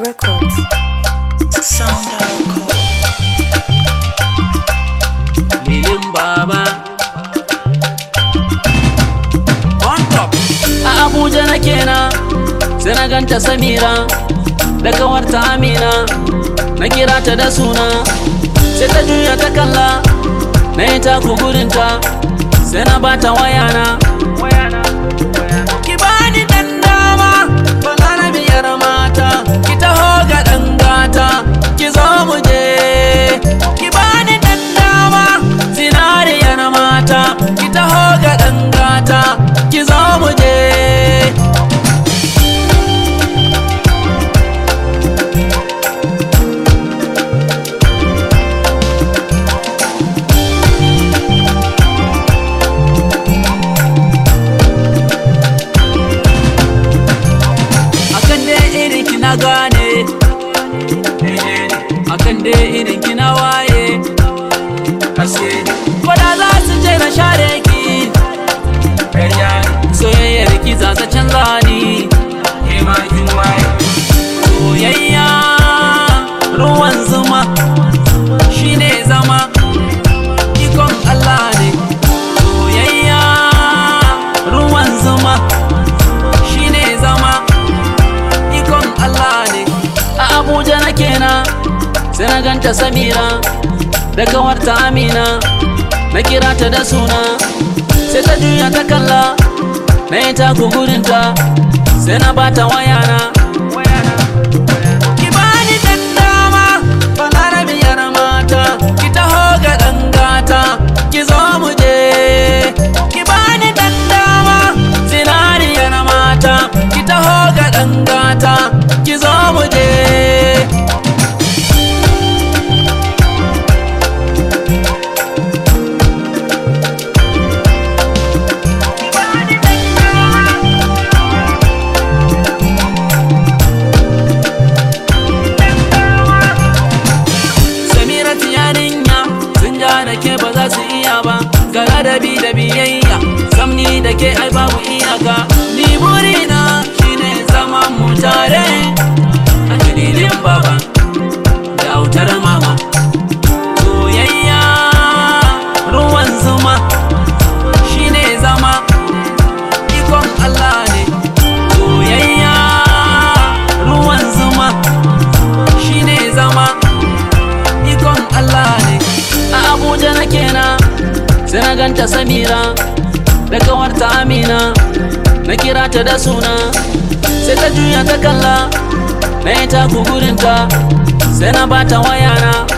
Records. Sound Records. Lilin baba On top A Abuja na kenan sai na ganta Samira da kawarta Amina na kira ta da suna sai ta juya ta kalla na yi taku gurinta sai na bata wayana ki bani dan dama bala na biyar mata ki taho ga dan gata ki zo mu je ki bani dan dama zinariyar mata ki taho ga dan gata ki zo mu je akan dai irin ki na gane akan dai irin ki na waye haske kwada za su je na share ki soyayyar ki za ta canza ni soyayya ruwan zuma shine zama ikon Allah ne soyayya ruwan zuma shine zama ikon Allah ne a Abuja na kenan sai na ganta Samira da kawarta Amina na kira ta da suna sai ta juya ta kalla na yi taku gurinta sai na bata wayana ki bani dan dama balarabiyar mata ki taho ga dan gata ki zo mu je ki bani dan dama zinariyar mata ki taho ga dan gata ki zo mu je Samiratu yarinya sun ja da ke ba za su iya ba ga ladabi da biyayya samni da ke ai babu iyaka ni burina shine zaman mu tare a dalilin baba da autar mama soyayya ruwan zuma shine zama ikon Allah ne soyayya ruwan zuma shine zama ikon Allah ne a Abuja na kenan sai na ganta Samira da kawarta Amina na kira ta da suna sai ta juya ta kalla na yi taku gurinta sai na bata wayana